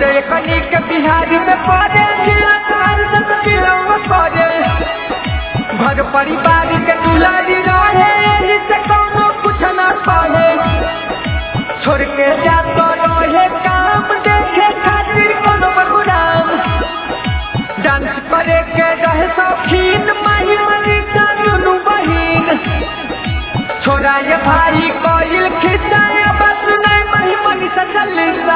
बाटे कनी के बिहार में पड़े जिला तार सब जिलों में पड़े घर परिवार के दुलारी रहे एही से कौनो कुछ ना पड़े छोड़ के जातो रहे काम देखे खातिर कोनो बगुराम डांस करे के रहे शौकीन माही मलिका दुनू बहिन छोरा ये भाई कोइल खिंचाया बस नहीं मही मनी सचलिसा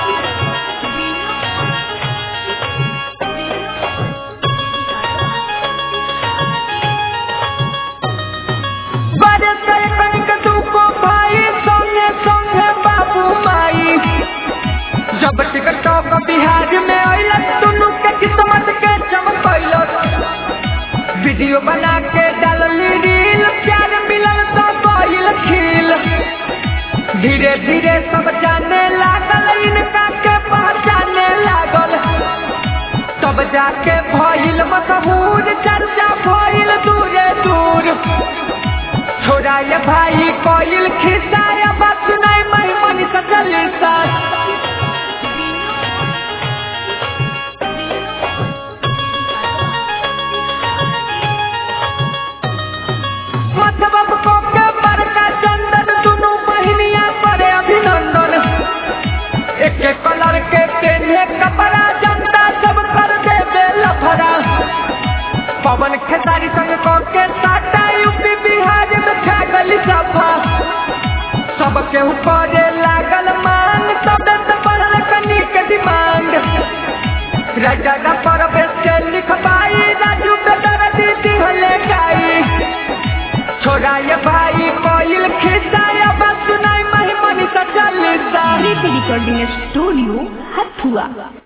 बड़े कई कनिक दुको भाई संगे संगे बाबू माई जब टिकटों का बिहार में अइलक दुनू के किस्मत के चमकैलक वीडियो बना के डालली रील प्यार मिलल तो कोइल खिल धीरे धीरे सब जाने लागल इनका के पहचाने लागल तब जाके भइल मशहूर चर्चा भइल दूरे दूर छोरा ये भाई कोइल खिसाया बात सुनाई मही मनी सचलिसा मतलब को के बड़का चंदन दुनू बहिनिया परे अभिनंदन एक एक कलर के पेन्हे कपड़ा जनता सब कर दे दे लफड़ा पवन खेसारी संग को के साटा यूपी बिहार में खा गली सफा सबके ऊपर लागल मांग सब से बढ़ल कनी के डिमांड राजा पर के लिखबाई राजू पे दर्द दिहले गाई छोरा ये भाई कोइल खिसाया बस सुनाई मही मनी सचलिसा Recording Studio Hatua.